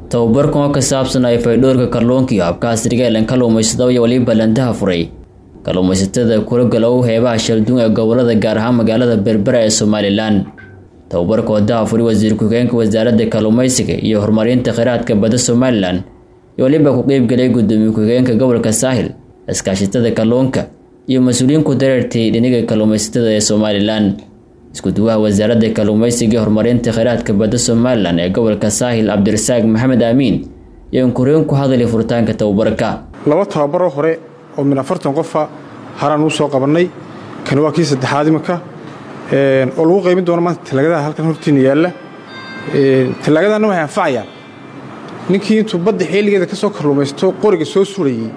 tababarkan oo ka saabsan ay faydhoorka kalluunka iyo habka casriga ee lan kalluumaysado iyo weliba landaha furay kalluumaysatada kula galow heebaha shalduun ee gobolada gaar ahaan magaalada berbera ee somalilan tababarka wadaha furay wasiir ku-xigeenka wasaaradda kalluumaysiga iyo horumarinta kheyraadka badda somalilan iyo weliba ku qeybgelay gudoomiye ku-xigeenka gobolka saahil iskaashatada kalluunka iyo mas-uuliyiin ku dareertay dhiniga kalluumaysatada ee somalilan isku-duwaha wasaaradda kalluumaysiga iyo horumarinta kheyraadka badda somalilan ee gobolka saahil cabdirasaaq maxamed aamiin iyo inkureen ku hadlay furitaanka tababarka laba tababaroo hore oo min afartan qofa haraan uu soo qabannay kan waa kii saddexaad imanka oo lagu qaybin doono maanta talaagadaha halkan hortiina yaalla talaagadaana waxay anfacayaan ninkii intuu badda xeeligeeda ka soo kalluumaysto qoriga soo surayey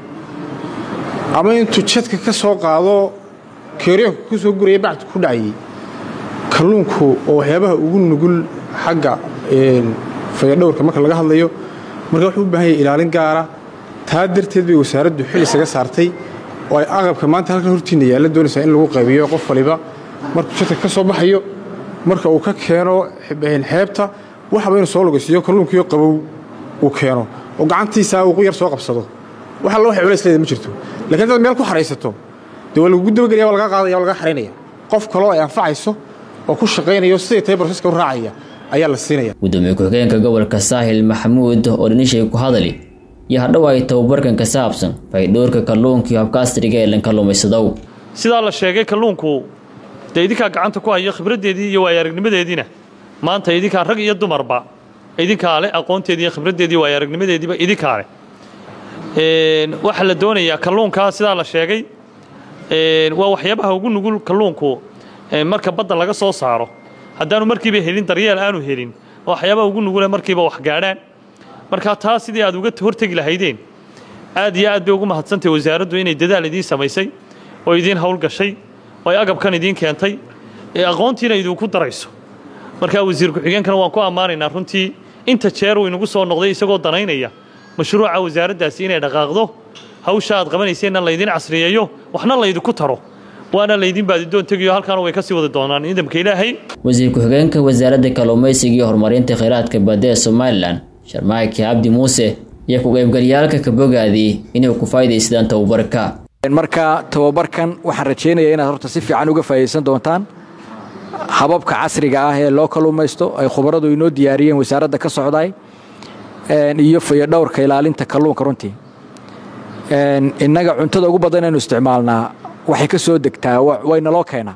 ama intuu jadka ka soo qaado keeryoonka ku soo guraya bacdu ku dhacayey kalluunku oo waxyaabaha ugu nugul xagga fayadhowrka marka laga hadlayo marka wuxuu u baahan yahay ilaalin gaara taa darteed bay wasaaraddu xil isaga saartay oo ay aqabka maanta halkan hortiina yaalla doonaysaa in lagu qaybiyo qof waliba markuu jadka ka soo baxayo marka uu ka keeno xeebta waxaba inuu soo lugaysiiyo kalluunkiio qabow uu keeno oo gacantiisaa uu yar soo qabsado wax alla waxay culays leeda ma jirto lakiin haddaad meel ku xaraysato dee waa lagugu dabagelaya waa lagaa qaadaya waa lagaa xaraynaya qof kaloo ay anfacayso oo ku shaqaynayo siday tahay broseska u raacaya ayaa la siinaya gudoomiye ku-xigeenka gobolka saahil maxamuud oo dhinishay ku hadali iyo hadhow ay tababarkan ka saabsan faydhoorka kalluunka iyo habka asriga ee lan kalluumaysadow sidaa la sheegay kalluunku dee idinkaa gacanta ku hayo khibraddeedii iyo waayo-aragnimadeediina maanta idinkaa rag iyo dumarba idinkaa leh aqoonteedii iyo khibraddeedii waayo aragnimadeediiba idinkaa leh waxaa la doonayaa kalluunkaa sidaa la sheegay waa waxyaabaha ugu nugul kalluunku marka badda laga soo saaro haddaanu markiiba helin daryeel aanu helin waxyaabaha ugu nugule markiiba wax gaadhaan marka taa sidii aad uga hortegi lahaydeen aad iyo aad bay ugu mahadsantahy wasaaraddu inay dadaal idiin samaysay oo idiin howlgashay oo ay agabkan idiin keentay ee aqoontiina idinku darayso markaa wasiir ku-xigeenkana waan ku ammaanaynaa runtii inta jeer uu inagu soo noqday isagoo danaynaya mashruuca wasaaraddaasi inay dhaqaaqdo hawsha aad qabanayseenna laydin casriyeeyo waxna laydinku taro waana laydin baadidoon tegayo halkaana way ka sii wadi doonaan ciidamka ilaahay wasiir ku-xigeenka wasaaradda kalluumaysiga iyo horumarinta kheyraadka badda ee somalilan sharmaaki cabdi muuse iyo ku-qaybgalyaalka ka bogaadii inay ku faa'idaystaan tababarka marka tababarkan waxaan rajaynayaa inaad horta si fiican uga faa'idaysan doontaan hababka casriga ah ee loo kalluumaysto ay khubaradu inoo diyaariyeen wasaaradda ka socday iyo fayadhowrka ilaalinta kalluunka runtii innaga cuntada ugu badan inaynu isticmaalnaa waxay ka soo degtaa wayna loo keenaa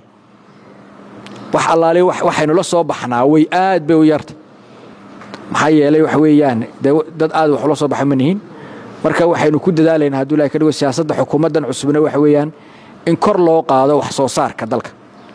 wax allaali waxaynu la soo baxnaa way aad bay u yartay maxaa yeelay waxa weeyaan dee dad aad wax ula soo baxa ma nihiin marka waxaynu ku dadaalaynaa hadduu ilahay ka dhigo siyaasadda xukuumaddan cusubna waxa weeyaan in kor loo qaado wax soo saarka dalka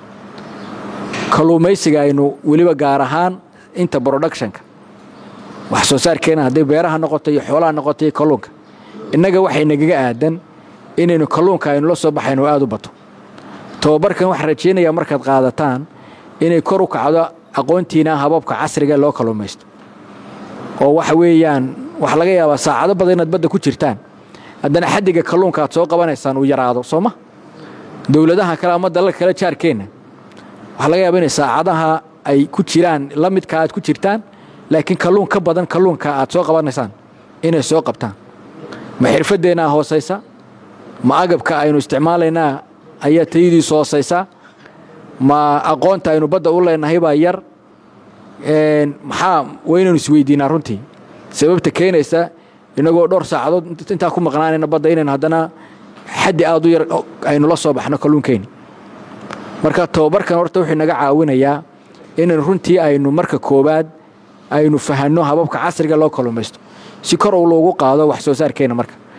kalluumaysiga aynu weliba gaar ahaan inta productionka wax soo saarkeena hadday beeraha noqoto iyo xoolaha noqoto iyo kalluunka innaga waxay nagaga aadan inaynu kalluunka aynu la soo baxayno aad u bato tababarkan waxaan rajaynayaa markaad qaadataan inay kor u kacdo aqoontiina hababka casriga loo kalluumaysto oo waxa weeyaan waxaa laga yaabaa saacado badan inaad badda ku jirtaan haddana xaddiga kalluunka aad soo qabanaysaan uu yaraado soo ma dowladaha kale ama dalal kale jaarkeenna waxaa laga yaaba inay saacadaha ay ku jiraan la midka aad ku jirtaan laakiin kalluun ka badan kalluunka aad soo qabanaysaan inay soo qabtaan ma xirfaddeenaa hoosaysa ma agabka aynu isticmaalaynaa ayaa tayadiisu hoosaysaa ma aqoonta aynu badda u leenahay baa yar maxaa waynaynu isweydiinaa runtii sababta keenaysa inagoo dhowr saacadood intaa ku maqnaanayna badda inaynu haddana xaddi aad u yar aynu la soo baxno kalluunkeyni marka tababarkan horta wuxuu naga caawinayaa inaynu runtii aynu marka koowaad aynu fahanno hababka casriga loo kalluumaysto si kor uu loogu qaado wax soo saarkeenna marka